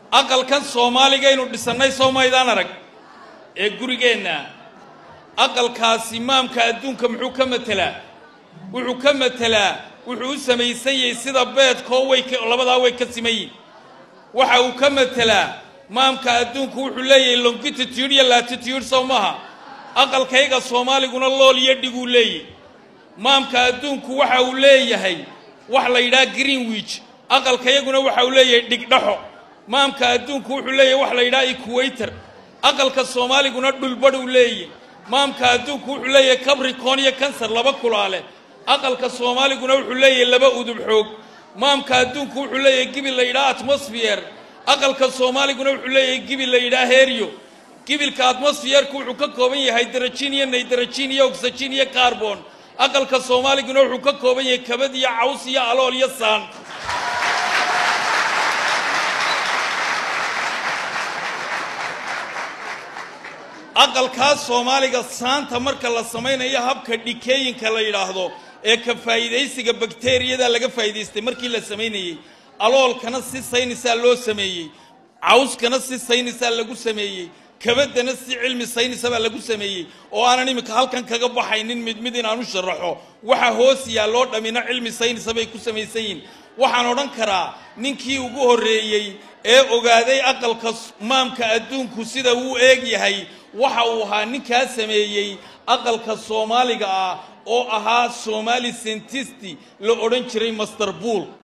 aqalkan soomaaligaynu dhisannay soo maydaan arag ee gurigeenna aqalkaasi maamka adduunka muxuu ka matelaa wuxuu ka matelaa wuxuu u samaysan yahay sida beedkoo way labadaa way ka siman yihin waxa uu ka matelaa maamka adduunku wuxuu leeyahay longitude iyo latitude sow maaha aqalkayga soomaaliguna lool iyo dhiguu leeyahy maamka adduunku waxa uu leeyahay wax la yidhaha greenwich aqalkayaguna waxa uu leeyahay dhigdhaxo maamka adduunku wuxuu leeyahay wax la yidhaha equator aqalka soomaaliguna dhulbadh uu leeyahy maamka adduunku wuxuu leeyahay cabricon iyo kansar laba kulaale aqalka soomaaliguna wuxuu leeyahay laba udub xoog maamka adduunku wuxuu leeyahay gibil la yidhaha atmosfeer aqalka soomaaliguna wuxuu leeyahay gibil la yidhaha heryo gibilka atmosfeerku wuxuu ka kooban yahay hydrajin iyo nidrajin iyo oxygen iyo carbon aqalka soomaaliguna wuxuu ka kooban yahay kabad iyo caws iyo alool iyo saan aqalkaas soomaaliga saanta marka la samaynayo habka dhikeeyinka la yidhaahdo ee ka faa'iidaysiga bakteriyada laga faa'iidaystay markii la samaynayey aloolkana si saynisaa loo sameeyey cawskana si saynisaa lagu sameeyey kabaddana si cilmi saynisabaa lagu sameeyey oo aanan iminka halkan kaga baxaynin mid mid inaan u sharaxo waxa hoos yaalloo dhammina cilmi saynisa bay ku samaysan yihin waxaan odhan karaa ninkii ugu horreeyey ee ogaaday aqalka maamka adduunku sida uu eeg yahay waxa uu ahaa ninkaa sameeyey aqalka soomaaliga ah oo ahaa somaali sentisti la odhan jiray master buol